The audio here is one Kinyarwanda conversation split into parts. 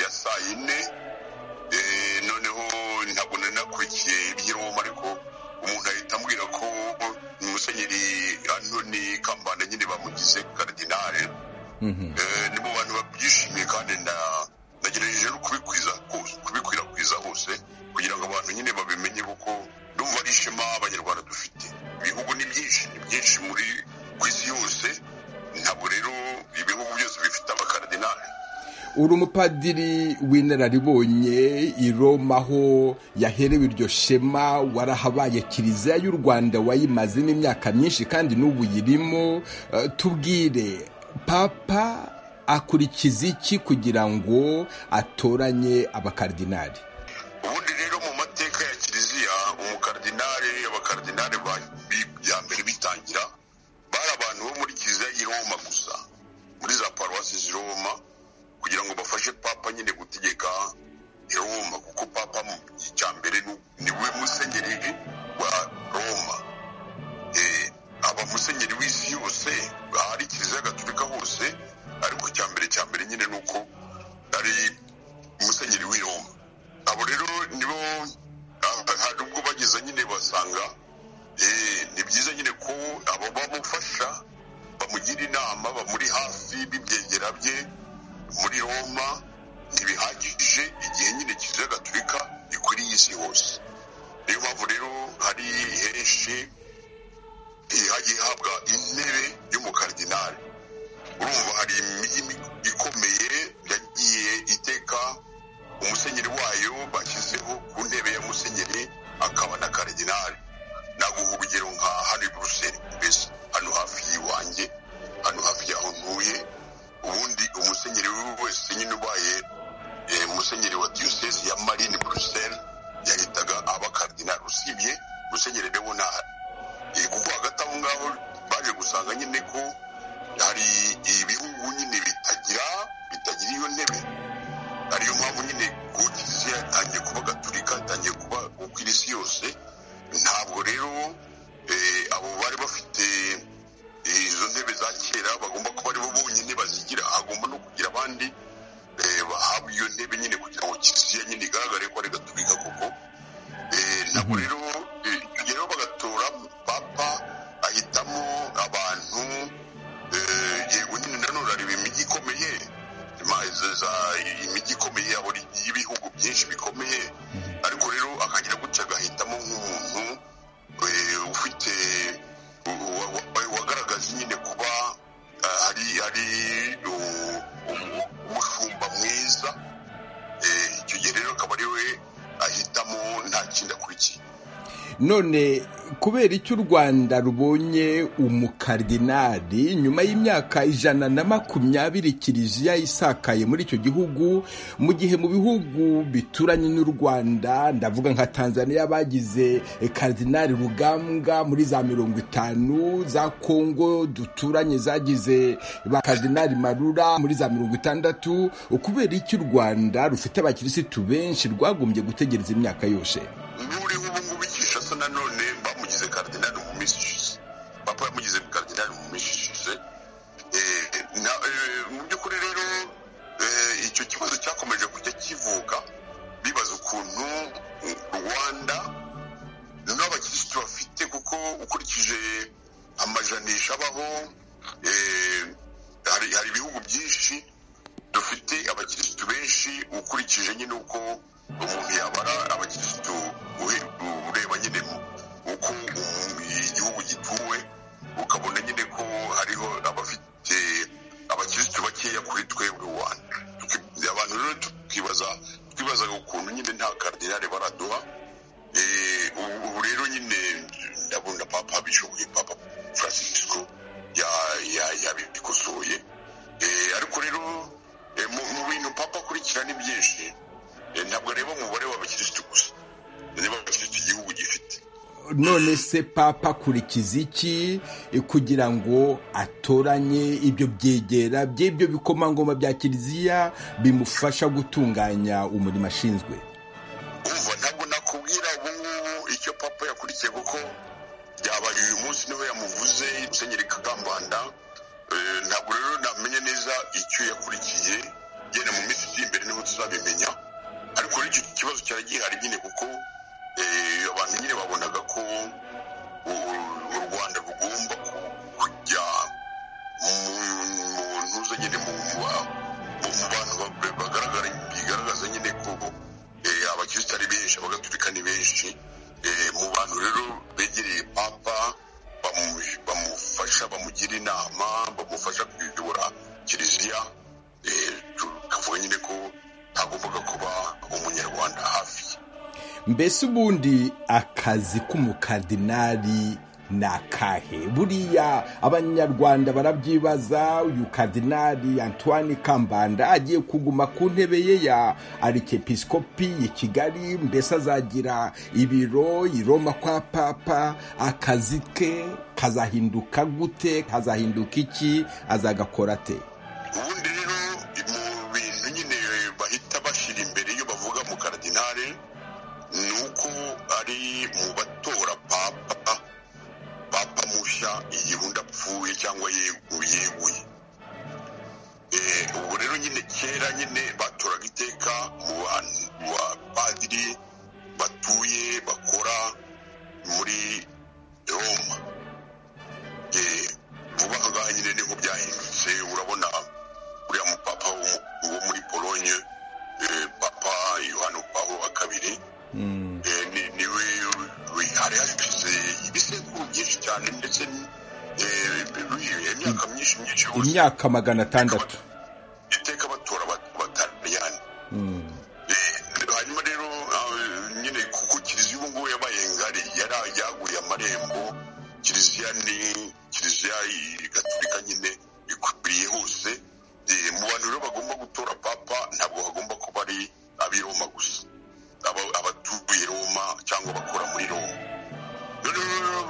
ya saa yine noneho ntabwo nari nakurikiye iby'iroma ariko umuntu ahita ambwira ko musenyeri antoni kambanda nyine bamugize karidinale ni mu bantu babyishimiye kandi nagerageje no kubikwirakwiza hose kugira ngo abantu nyine babimenye kuko ndumva ari ishema abanyarwanda dufite ibihugu ni byinshi ni byinshi muri ku isi yose ntabwo rero ibihugu byose bifite abakaradinali uri umupadiri w'inararibonye i Roma aho yaherewe iryo shema warahabaye kiliziya y'u rwanda wayimazemo imyaka myinshi kandi n'ubu yirimo tubwire papa akurikiza iki kugira ngo atoranye abakaridinari ubundi rero mu mateka ya kiliziya umukaridinari abakaridinari bya mbere bitangira bari abantu bo muri kiliziya y'i Roma gusa muri za paruwasi z'i Roma kugira ngo bafashe papa nyine gutegeka i Roma kuko papa icya mbere ni we musenyeri wa Roma aba musenyeri w'isi yose ahari kiliziya gaturika hose ariko icya mbere cya mbere nyine ni uko ari musenyeri w'i Roma abo rero nibo hari ubwo bageze nyine basanga ni byiza nyine ko abo bamufasha bamugira inama bamuri hafi b'ibyegera bye muri roma ntibihagije igihe nyine kiliziya gaturika ikwiriye isi hose niyo mpamvu rero hari henshi hagiye ihabwa intebe y'umukaridinari urumva hari imijyi ikomeye yagiye iteka umusenyeri wayo bashyizeho ku ntebe ya musenyeri akaba na karidinari naguha urugero nka hano i buruseli mbese hano hafi y'iwanjye hano hafi y'aho ntuye ubundi umusenyeri wese nyine ubaye umusenyeri wa diyoseze ya marine buruseli yahitaga abakaridinari usibye umusenyeri rero ntahari kuko hagati aho ngaho baje gusanga nyine ko hari ibihugu nyine bitagira bitagira iyo ntebe ariyo mpamvu nyine ku kiliziya yatangiye kuba gaturika yatangiye kuba ukwira isi yose ntabwo rero abo bari bafite izo ntebe za kera bagomba kuba aribo bonyine bazigira hagomba no kugira abandi bahabwa iyo ntebe nyine kugira ngo kiliziya nyine igaragare ko ari gaturika koko ntabwo rero rero bagatora papa ahitamo abantu yego nyine nanone areba imijyi ikomeye imijyi ikomeye y'ibihugu byinshi bikomeye ariko rero akagira gutya agahitamo nk'umuntu ufite wagaragaza nyine kuba hari hari umushumba mwiza icyo gihe rero akaba ari we ahitamo nta kindi akurikiye none kubera icyo u rwanda rubonye umukaridinari nyuma y'imyaka ijana na makumyabiri kiliziya isakaye muri icyo gihugu mu gihe mu bihugu bituranye n'u rwanda ndavuga nka tanzania bagize karidinari rugambwa muri za mirongo itanu za kongo duturanye zagize ba karidinari marura muri za mirongo itandatu kubera icyo u rwanda rufite abakirisitu benshi rwagombye gutegereza imyaka yose n'uriho ubu ngubu icyisha asa nanone bamugize karidinari mu minsi ishize papa yamugize karidinari mu minsi ishize mu by'ukuri rero icyo kibazo cyakomeje kujya kivuka bibaza ukuntu rwanda n'abakirisitu bafite kuko ukurikije amajanisha abaho hari ibihugu byinshi dufite abakirisitu benshi ukurikije nyine uko umuntu yabara abakirisitu ureba nyine uko igihugu gituwe ukabona nyine ko hariho abafite abakirisitu bakeya kuri twebwe rwanda abantu rero tukibaza twibazaga ukuntu nyine nta karidinari baraduha ubu rero nyine ndabona papa bishoboye papa francisco yabikosoye ariko rero mu bintu papa akurikirana ni byinshi ntabwo areba umubare w'abakirisitu gusa areba abakirisitu igihugu gifite none se papa akurikiza iki kugira ngo atoranye ibyo byegera by'ibyo bikomangoma bya kiliziya bimufasha gutunganya umurimo ashinzwe umva ntabwo nakubwira ubu ngubu icyo papa yakurikiye kuko byabaye uyu munsi niho yamuvuze musenyeri kagambanda ntabwo rero namenya neza icyo yakurikiye genda mu minsi iri imbere niho tuzabimenya cyari gihari nyine kuko abantu nyine babonaga ko u rwanda rugomba kujya mu ntuza nyine mu bantu bigaragaza nyine ko abakirisitu ari benshi abagatulika ni benshi mu bantu rero begereye papa bamufasha bamugira inama bamufasha kuyobora kiliziya tukavuga nyine ko agombaga kuba umunyarwanda hafi mbese ubundi akazi k'umukardinali ni akahe buriya abanyarwanda barabyibaza uyu kardinali antoine kambanda agiye kuguma ku ntebe ye ya arikepisikopi i kigali mbese azagira ibiro i roma kwa papa akazi ke kazahinduka gute kazahinduka iki azagakora ate ubundi rero mu bintu nyine bahita bashyira imbere iyo bavuga mu kardinali ni uko ari mu batora papa papa mushya igihe undi apfuye cyangwa yeguye ubu rero nyine kera nyine batoraga iteka mu bapadiri batuye bakora muri roma vuba aha ngaha nyine niko byahindutse urabona uriya mupapa wo muri polonye papa yohani pawulo wa kabiri niwe hari hashize ibisekuru byinshi cyane ndetse imyaka myinshi myinshi imyaka magana atandatu iteka batora batariyani hanyuma rero nyine kuko kiliziya ubu ngubu yabaye ngari yari yaguye amarembo kiliziya ni kiliziya gaturika nyine ikwiriye hose mu bantu rero bagomba gutora papa ntabwo hagomba kuba ari abiroma gusa abatuye roma cyangwa bakora muri roma noneho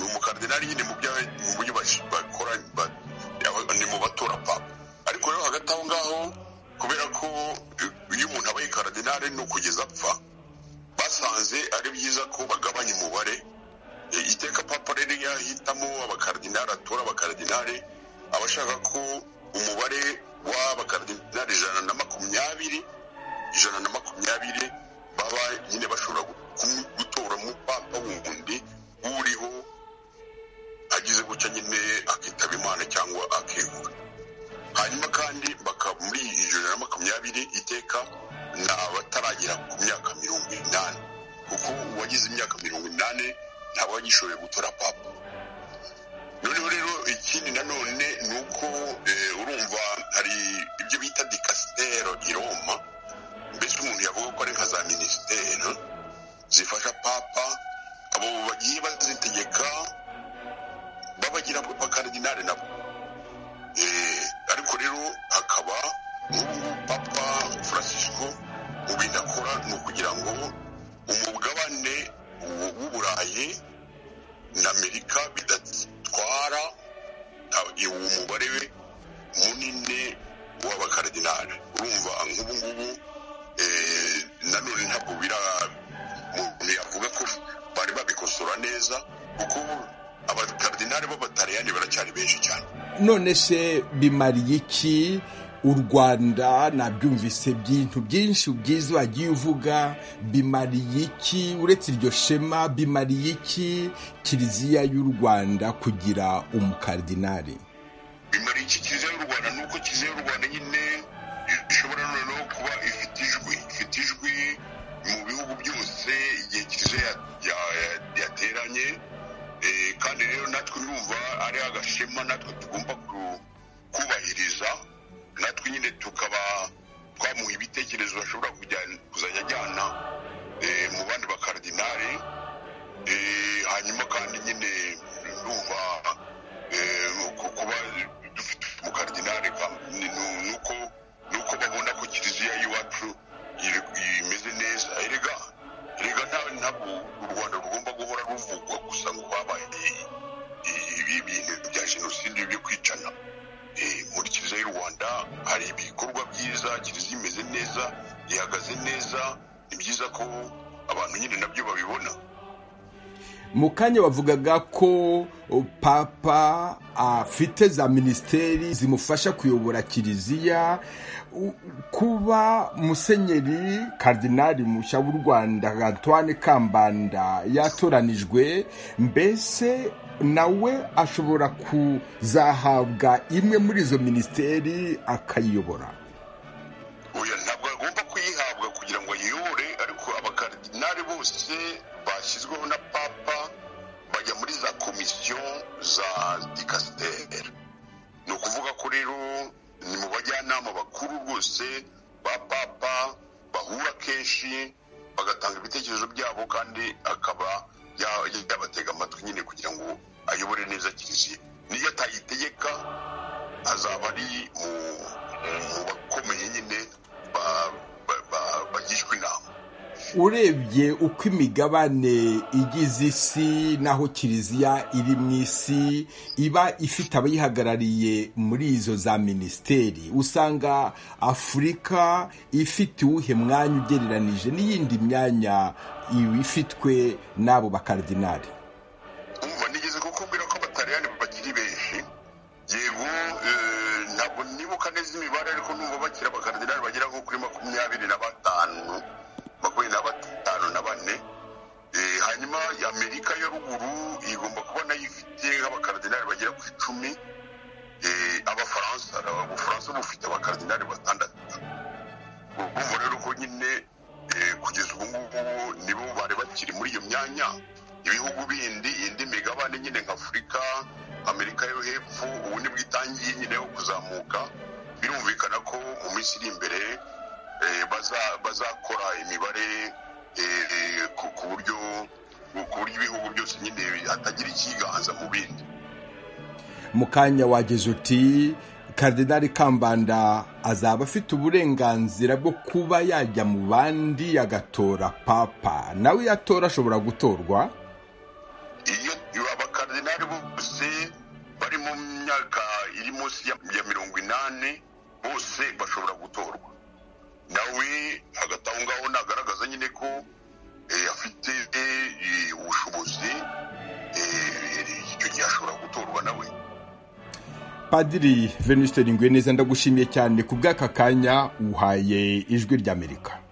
umukardinali nyine mu byo bakora ni mu batora papa ariko rero hagati aho ngaho kubera ko iyo umuntu abaye kardinali ni ukugeza apfa basanze ari byiza ko bagabanya umubare iteka papa rero yahitamo abakardinali atora abakardinali aba ashaka ko umubare w'abakardinali ijana na makumyabiri ijana na makumyabiri baba nyine bashobora gutoramo papa wundi uriho agize gutya nyine akitaba imana cyangwa akegura hanyuma kandi muri ijana na makumyabiri iteka ni abataragera ku myaka mirongo inani kuko uwagize imyaka mirongo inani ntabwo wagishoboye gutora papa noneho rero ikindi nanone ni uko urumva hari ibyo bita dikasitero i roma mbese umuntu yavuga ko ari nka za minisiteri zifasha papa abo bagiye bazitegeka babagira abakardinari nabo ariko rero hakaba n'ubu papa francisco mu bintu akora ni ukugira ngo umugabane w'uburayi n'amerika bidatwara umubare we munini w'abakardinari urumva nk'ubu ngubu nanone ntabwo bira umuntu yavuga ko bari babikosora neza kuko abakardinari b'abatariyani baracyari benshi cyane none se bimariye iki u rwanda nabyumvise byintu byinshi ubwiza wagiye uvuga bimariye iki uretse iryo shema bimariye iki kiliziya y'u rwanda kugira umukardinari bimariye iki kiliziya y'u rwanda ni uko kiliziya y'u rwanda nyine ishobora noneho kuba ifite ijwi ifite ijwi mu bihugu byose igihe kiliziya yateranye kandi rero natwe urumva ari agashema natwe tugomba kubahiriza natwe nyine tukaba twamuha ibitekerezo bashobora kuzajya ajyana mu bandi bakardinari hanyuma kandi nyine numva kuba dufite umukardinari nuko babona ko kiliziya y'iwacu imeze neza erega erega ntabwo u rwanda rugomba guhora ruvugwa gusa ngo habaye ibintu bya jenoside byo kwicana muri kiliziya y'u rwanda hari ibikorwa byiza kiliziya imeze neza ihagaze neza ni byiza ko abantu nyine nabyo babibona mu kanya bavugaga ko papa afite za minisiteri zimufasha kuyobora kiliziya kuba musenyeri karidinali mushya w'u rwanda antoine kambanda yatoranijwe mbese nawe ashobora kuzahabwa imwe muri izo minisiteri akayiyobora ntabwo agomba kuyihabwa kugira ngo ayiyobore ariko abakaridinali bose bashyizweho na papa bajya muri za komisiyo za dikasiteri ni ukuvuga ko rero ni mu bajyanama bakuru rwose ba papa bahura kenshi bagatanga ibitekerezo byabo kandi akaba yabatega amatwi nyine kugira ngo ayobore neza kiliziya niyo atayitegeka azaba ari mu bakomeye nyine bagishwa inama urebye uko imigabane igize isi n'aho kiliziya iri mu isi iba ifite abayihagarariye muri izo za minisiteri usanga afurika ifite uwuhe mwanya ugereranije n'iyindi myanya ifitwe n'abo bakaridinari umva nigeze kukubwira ko abatariyani bakiri benshi yego ntabwo nibuka neza imibare ariko numva bakira abakaridinari bagera nko kuri makumyabiri na batanu makumyabiri na batanu na bane hanyuma amerika ya ruguru igomba kuba nayo ifite nk'abakaridinari bagera ku icumi abafaransa ubufaransa bufite abakaridinari batandatu urumva rero ko nyine kugeza ubu ngubu nibo bari bakiri muri iyo myanya ibihugu bindi indi migabane nyine nka afurika amerika yo hepfo ubu nibwo itangiye nyine yo kuzamuka birumvikana ko mu minsi iri imbere bazakora imibare ku buryo ibihugu byose nyine hatagira ikiganza mu bindi mu kanya wageze uti karidinari kambanda azaba afite uburenganzira bwo kuba yajya mu bandi agatora papa nawe iyo atora ashobora gutorwa iyo abakaridinari bose bari mu myaka iri munsi ya mirongo inani bose bashobora gutorwa nawe hagati aho ngaho nagaragaza nyine ko afite ubushobozi icyo gihe ashobora gutorwa nawe padiri veniste ngwe neza ndagushimiye cyane ku bw'aka kanya uhaye ijwi ry'amerika